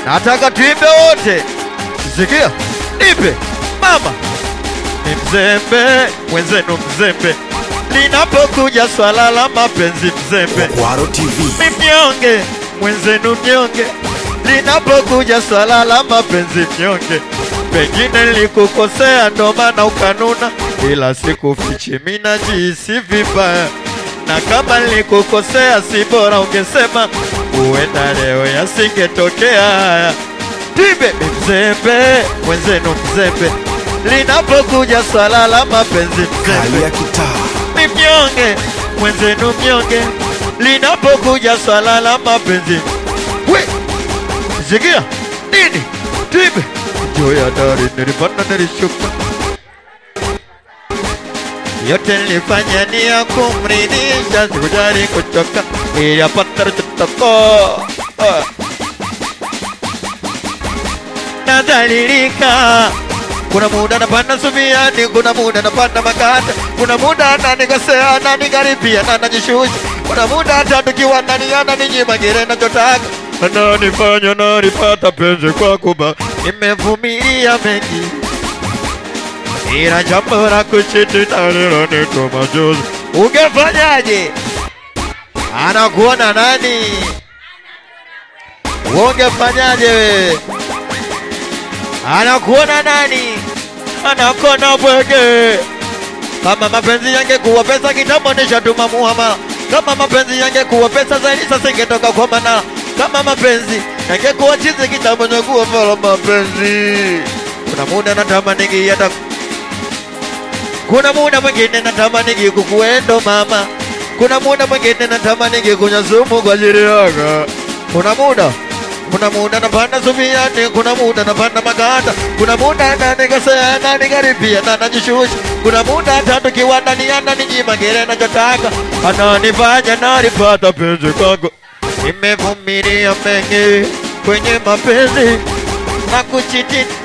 nataka tuimbe wote. Sikia, nipe mama, ni mzembe mwenzenu, mzembe linapokuja swala la mapenzi, mzembe Kwaro TV. ni mnyonge mwenzenu, mnyonge linapokuja swala la mapenzi, mnyonge. Pengine nilikukosea ndo maana ukanuna, ila sikufichi, mimi najihisi vibaya, na kama nilikukosea si bora ungesema, huenda leo yasingetokea haya. Tibe ni mzembe mwenzenu, mzembe linapokuja swala la mapenzi, mzembe Kali ya kitaa. ni mnyonge mwenzenu mnyonge linapokuja swala la mapenzi we sikia nini tibe juu ya dari nilipanda nilishuka yote nilifanya ni ya kumridhisha sikujali kuchoka ili apata tutoko nadhalilika kuna muda napanda subiani, kuna muda napanda makata, kuna muda nanikosea na nikaribia na najishusha, kuna muda hata tukiwa ndani ananinyima kile nachotaka, ananifanya nalipata penzi kwa kuba, nimevumilia mengi ila jambo la kuchiti nalilonitwa machozi. Ungefanyaje? Anakuona nani? Ungefanyaje wewe? anakuona nani? Anakuona bwege. Kama mapenzi yangekuwa pesa kitambo nishatuma muhama. Kama mapenzi yangekuwa pesa zaidi sasa ingetoka kwa Manara. Kama mapenzi yangekuwa chizi kitambo ningekuwa fala mapenzi. Kuna muda natamani hata kuna muda mwingine natamani kukuendo mama. Kuna muda mwingine natamani kunywa sumu kwa ajili yako. Kuna muda kuna muda napanda subiani, kuna muda napanda maganda, kuna muda nanikosea na nikaribia na najishusha, kuna muda hata tukiwa ndani ya ndani nyima kile nachotaka, ananifanya nalipata penzi kwako. Nimevumilia mengi kwenye mapenzi na kuchiti